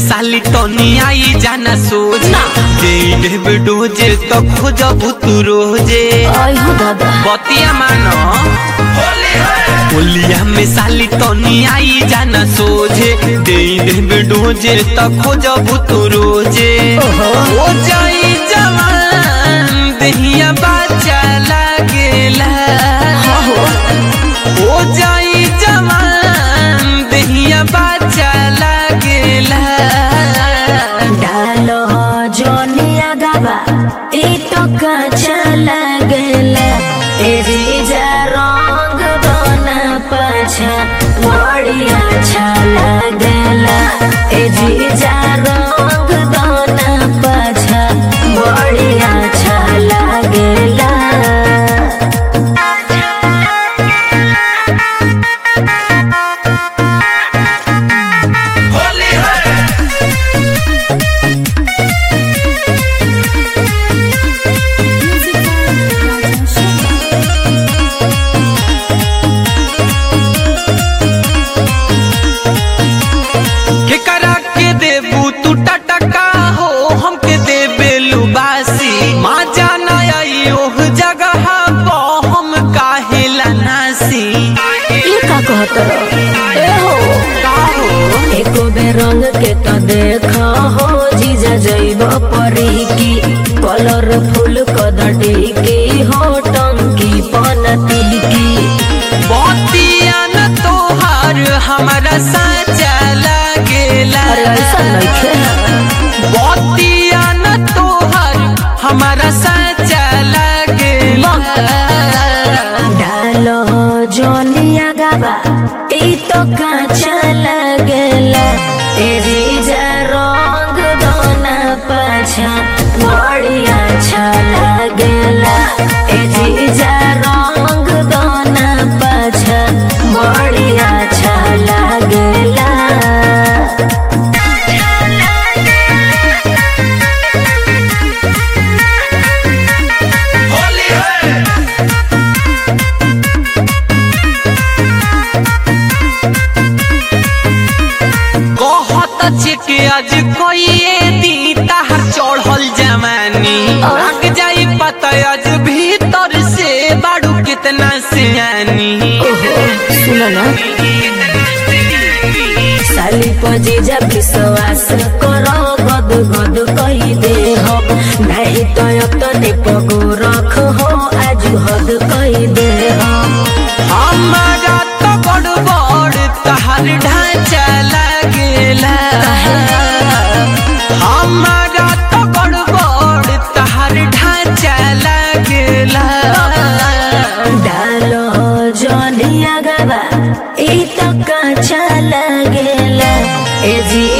साली तनी आई जाना सोच ना। दे देब डोजे तो खोजब तू रोजे आई हो दादा बतिया मानो होलिया में साली तनी आई जाना सोझे दे देब डोजे तो खोजब तू रोजे ओहो। हो जाई जवान दहिया बाचा लागेला हाँ हो हो जाई जवान दहिया बाचा लागेला डालो जोनिया गाबा ई तो काचा लगला तेरी जा रंग दोना पाछा बड़ी अच्छा लगला ए जी जा रंग दोना पाछा बड़ी अच्छा लगला के करा के देबू तू टटका हो हमके देबे लुबासी माँ जाना आई ओह जगह पो हम काहेला नासी ई का कहत ए हो का हो एको बे रंग के तो देखा हो जीजा जैब परी की कलरफुल कदटी की हो टंकी पनती की बतिया न तोहार हमारा साचा लागेला अरे ऐसा नइखे बतिया न तोहार हमारा साचा लागेला डालो जोनिया गाबा ई तो काचा लगेला तेरी जा रंग दोना पाछा बड़ी अच्छा लगेला तेरी जा रंग दोना पाछा बड़ी अच्छा लगेला कहत छे के आज कोइए दी ताहर चढ़ल जवानी लग जाई पता आज भीतर से बाड़ू कितना सियानी ओहो सुनो ना साली पजी जब विश्वास करो गद गद कही दे हो नहीं तो तने पगो रख हो आज हद कही दे हो हमारा तो बड़ बड़ तहर ढांचा लागेला हमारा तो बड़ बड़ तहर ढांचा लागेला डालो जोनिया गवा ई तो काचा लगेला ए जी